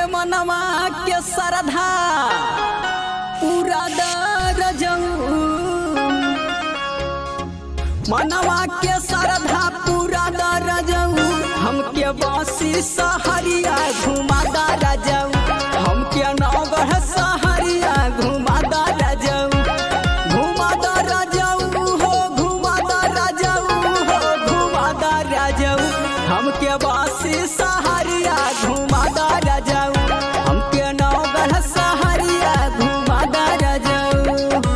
मनवा के श्रद्धा पूरा दर जाऊ मनवा के श्रद्धा पूरा दर जाऊ हमके बासी सहरिया घुमा दर जाऊ हमके नौगढ़ सहरिया घुमा दर जाऊ घुमा दर जाऊ हो घुमा दर जाऊ हो घुमा दर जाऊ हमके बासी सहरिया घुमा दर जाऊ हमके नौगढ़ सहरिया घुमा दर जाऊ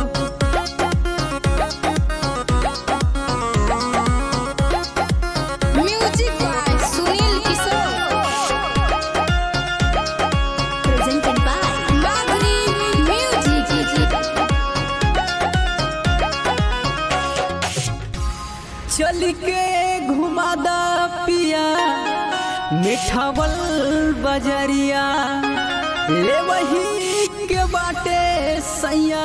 Music by Sunil Kishore. Presented by Madhuri Music. चल के घुमा दा पिया मिठावल बजरिया ले वही के बाटे सैया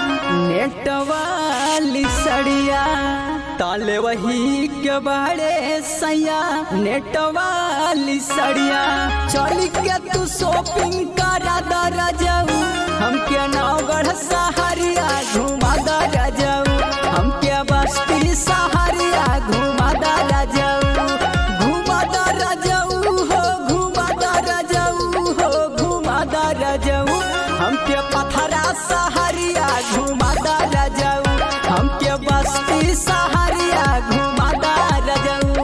नेटवाली सड़िया ताले वही के बाड़े सैया नेटवाली सड़िया चल के तू शॉपिंग करा दर जाऊ हमके नौगढ़ सहारिया घुमा दर जाऊ हमके बस्ती सहारिया घुमा दर जाऊ घुमा दर जाऊ हो घुमा दर जाऊ हो घुमा दर जाऊ हमके पथरा सहारिया घुमा दर जाऊ हमके बस्ती सहारिया घुमा दर जाऊ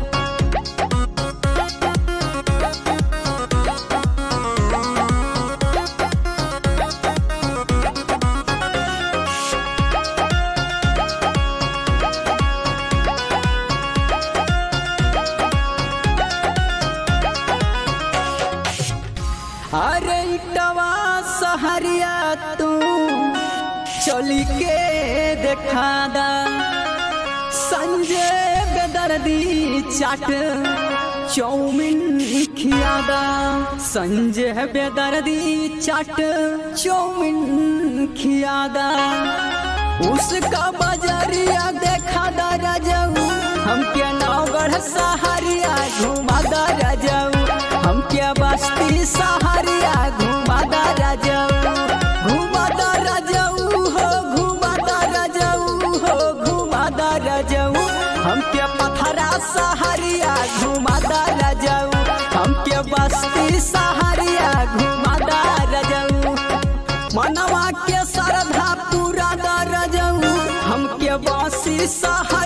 अरे इटवा सहरिया तू चली के देखा दा संजय बेदर्दी चाट चौमिन खियादा संजय बेदर्दी चाट चौमिन खियादा उसका बजरिया देखा दा राजाऊ हमके नौगढ़ सहारिया घुमा दा राजाऊ हमके बस्ती सहारिया घुमा दा राजाऊ घुमा दा राजाऊ हो घुमा दा राजाऊ हो घुमा दा राजाऊ हमके पथरा सहारिया घुमा दा राजाऊ हमके बस्ती सहारिया घुमा दा राजाऊ मनवा के श्रद्धा पूरा दर जाऊ हमके बासी सहा